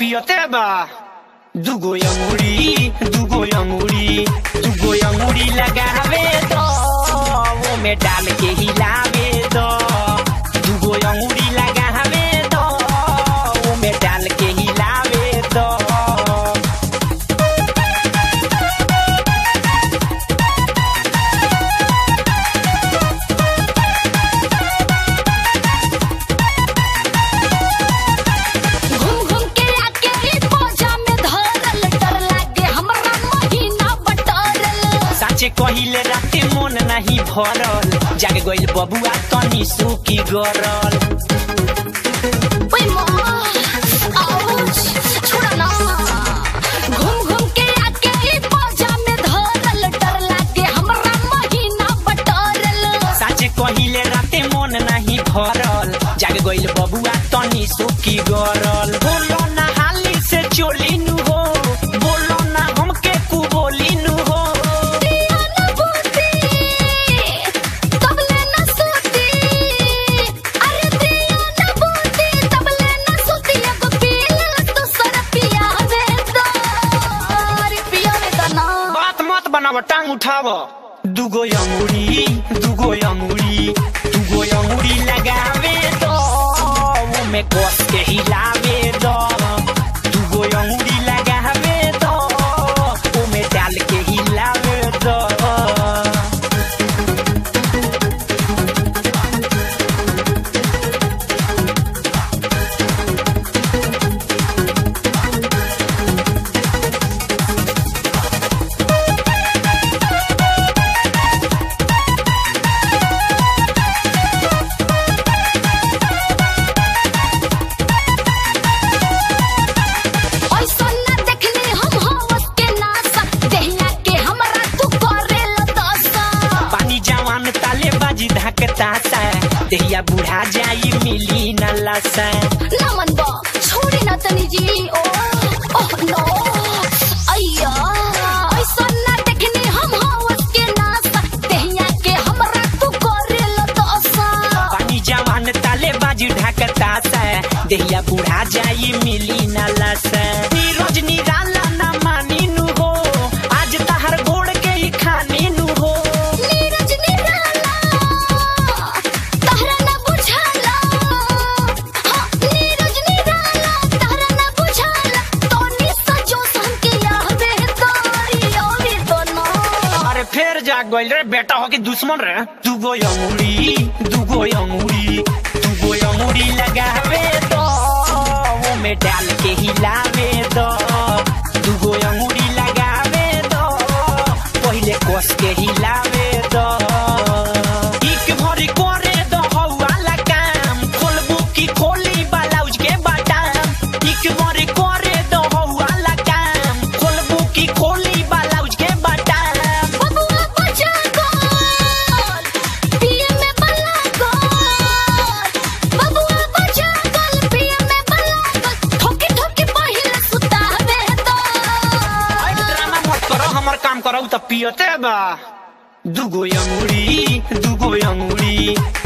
पियते बा दुगो अंगुरी दुगो अंगुरी दुगो अंगुरी लगावे दो वो में डाल के हिलावे दो दुगो अंगुरी लगावे दो वो में डाल के हिलावे दो घूम घूम के आके ई बोझा में धरल डर लागे हमरा महीना बटरल साचे कहिले राते मन नाही भरल जाग गइल बबुआ तनी सुकी गरल ओए माँ आउच छोड़ा ना घूम घूम के आके ई बोझा में धरल डर लागे हमरा महीना बटरल साचे कहिले राते मन नाही भरल जाग गइल बबुआ तनी सुकी गरल बोलो ना हाली से चोली नु हो बोलो ना हमके कु बोली नु हो दिया न बूती तबले न सूती अरे दिया न बूती तबले न सूती अब पील तो सर पिया दे दो अरे पिया दे दो ना बात मत बनाव टांग उठाव दुगो अंगुरी दुगो अंगुरी दुगो अंगुरी लगावे दो वो में कस के हिलावे दो दुगो अंगुरी लगावे दो वो में डाल के हिलावे दो ऐसा न देखने हम हवस के नासा देहिया के हमरा तू करे लदसा पानी जवान ताले बाजी धकता सा देहिया बुढ़ा जाई मिली न लसा नमन बा छोड़ी न तनी जी ओ ओह नो अय्या ऐसा न देखने हम हवस के नासा देहिया के हमरा तू करे लदसा पानी जवान ताले बाजी ढकता सा देहिया बुढ़ा जाई मिली न लसा नीरज निराला न मानी नु हो आज तहर गोड़ के ही खानी नु हो नीरज निराला तहरा न बुझाला हाँ नीरज निराला तहरा न बुझाला तोनी सजो सन के याद तारी ओरी तो ना अरे फिर जाग गइल रे बेटा हो कि दुश्मन रे दुगो अंगुरी दुगो अंगुरी दुगो अंगुरी लगावे दो वो में डाल के हिलावे दो दुगो अंगुरी लगावे दो पहिले कस के हिलावे दो एक भरी करे दो हौवाला काम खोलबू की खोली ब्लाउज के बटन एक भरी करे दो हौवाला काम खोलबू की खोली ब्लाउज के बटन बबुआ बजा गोल पिए में बला गोल बबुआ बजा गोल पिए में बला गोल ठोकी ठोकी पहिले सुतावे तो आई ड्रामा मत करो हमर काम करो त पियते बा दुगो अंगुरी दुगो अंगुरी